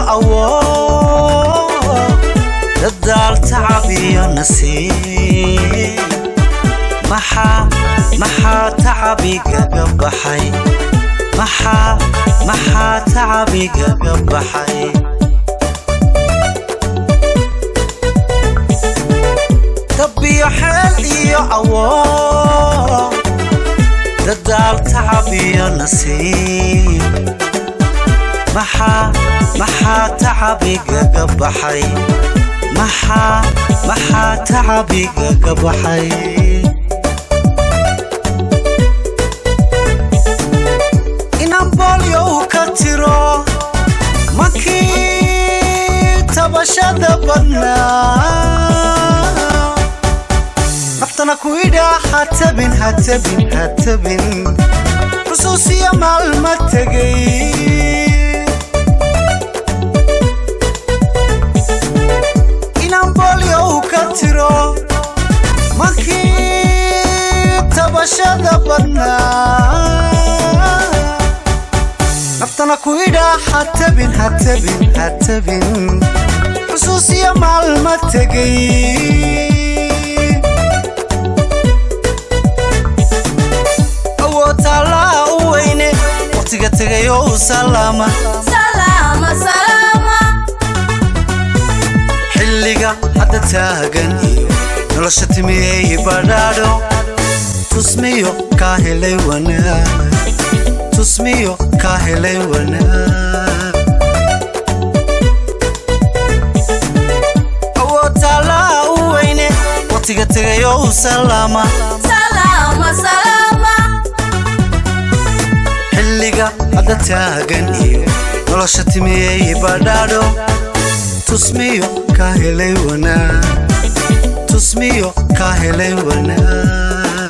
awood dadaal tacab iyo nasiib maxaa maxaa tacabigaga baxay maxaa maxaa tacabigaga baxay dabbiyo xeel iyo awood dadaal tacab iyo nasiib maxaa maxaa tacabigaga baxay maxaa maxaa tacabigaga baxay inaan boolyow ka tiro makii tabashada badnaa naftana ku idhaa hatabin hatabin hatabin xusuusiya maalma tegay inaan boolyow ka tiro makii tabashada badnaa naftana ku idhaa hatabin hatabin hatabin xusuusiya maalma tegay awoodtaallaa u weyne wakhtiga tegayo u salaama xilliga hadda taagan iyo nolosha timiyey badhaadho tusmiyo kaa helay wanaag tusmiyo kaa helay wanaag awoodtaallaa u weyne wakhtiga tegayo u salaama xilliga hadda taagan iyo nolosha timiyey badhaadho tusmiyo kaa helay wanaag tusmiyo kaa helay wanaag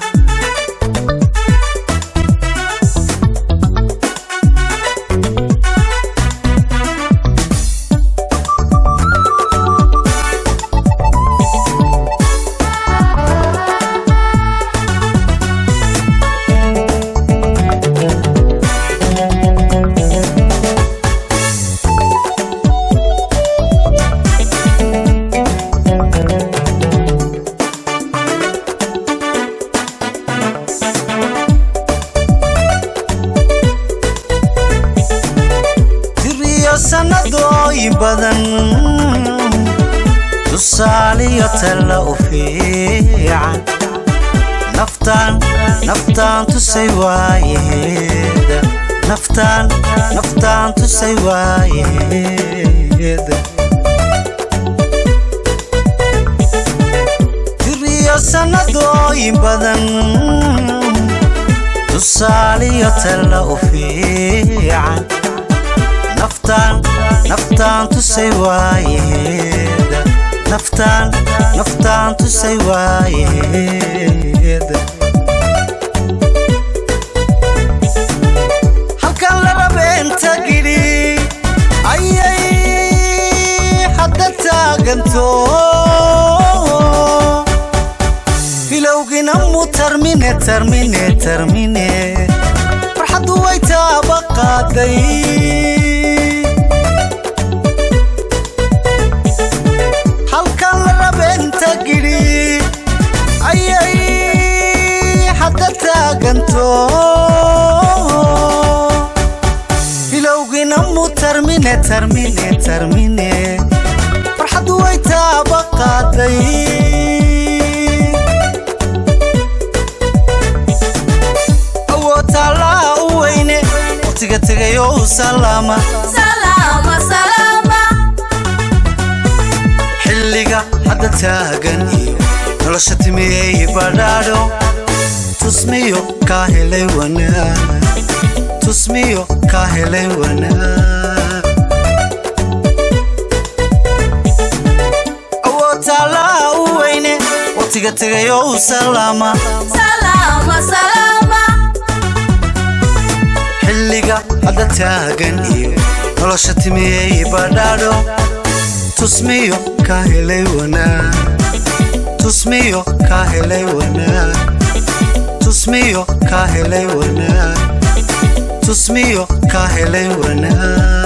tiriyo sannadooyin badan tusaaliyo talla u fiican naftaan naftaan tusay waayeeda naftaan naftaan tusay waayeeda tiriyo sannadooyin badan tusaaliyo talla u fiican naftaan naftaan tusay waayeeda naftaan naftaan tusay waayeeda halkan lalabeenta gidhi ayay hadda taaganto filowgina mu tarmine tarmine tarmine farxaddu way taaba qaaday halkan lalabeenta gidhi ayay hadda taaganto filowgina mu tarmine tarmine tarmine farxaddu way taaba qaaday awoodtaallaa u weyne wakhtiga tegayo u salaama xilliga hadda taagan iyo nolosha timiyey badhaadho tusmiyo kaa helay wanaag tusmiyo kaa helay wanaag awoodtaallaa u weyne wakhtiga tegayo u salaama xilliga hadda taagan iyo nolosha timiyey badhaadho tusmiyo kaa helay wanaag tusmiyo kaa helay wanaag tusmiyo kaa helay wanaag tusmiyo kaa helay wanaag